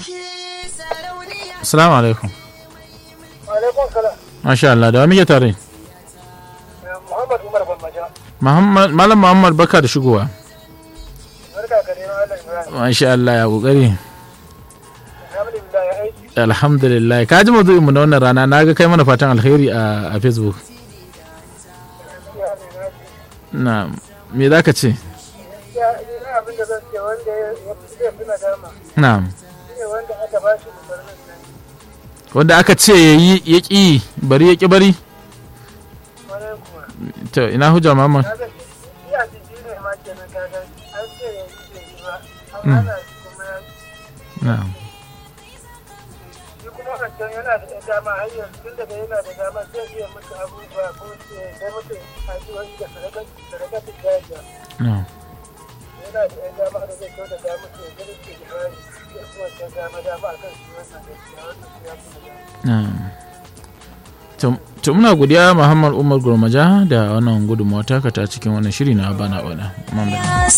Assalamu alaikum. Alaikun salam. Masha Allah, da wa muke tare? Muhammad Umar Bambaja. Muhammad Malam Muhammad baka da shigowa. Barka ka dai Allah Ibrahim. Masha Allah ya kokari. Alhamdulillah ya aiki. Alhamdulillah. Ka ji mazu'in mu na wannan rana na ga kai mana fatan alkhairi a a Facebook. Ya ne na ji. Na me za ka ce? Ya ina abin da zan ce wanda ya ya fi zai fi nadama. Na'am. Shi ne wanda aka ba shi umarnin nan. Wanda aka ce yayi ya ƙi bari ya ƙi bari. Kwarai kuwa. To ina hujja Muhammad? Kaga shi shi a jiki ne ma kenan kaga an ce ya yi bai yi ba. An hana shi kuma ya Na'am. shi kuma wancan yana da ɗan dama har yanzu tun daga yana da dama zai iya mutu abubuwa ko ce sai mutu addu'o'i da sadakatin jajiya. Na'am. yana da ɗan dama da zai kyau da dama su yanzu da ke da ya kuma ta dama dama a kan shi wannan gaskiya wannan su ya kuma dama. Na'am. To- To muna godiya Muhammad Umar Gurmaja da wannan gudunmawa taka ta cikin wannan shiri na bana bana. Muhammad.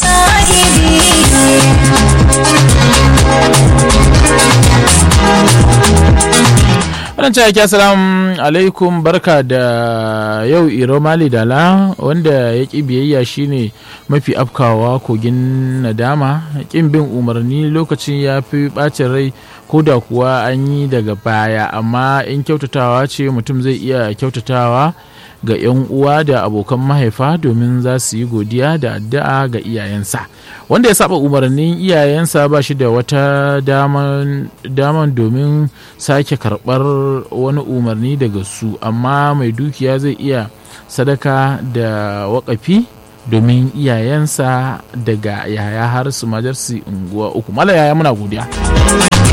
Wannan cewa ki assalamu alaikum barka da yau Iro Mali Dala wanda ya ƙi biyayya shine mafi afkawa kogin nadama ƙin bin umarni lokacin ya fi ɓacin rai ko da kuwa an yi daga baya amma in kyautatawa ce mutum zai iya kyautatawa ga 'yan uwa da abokan mahaifa domin za su yi godiya da addu'a ga iyayensa wanda ya saba umarnin iyayensa ba shi da wata daman, daman domin sake karɓar wani umarni daga su amma mai dukiya zai iya sadaka da wakafi domin iyayensa daga yaya har su majarsi unguwa uku mala yaya muna godiya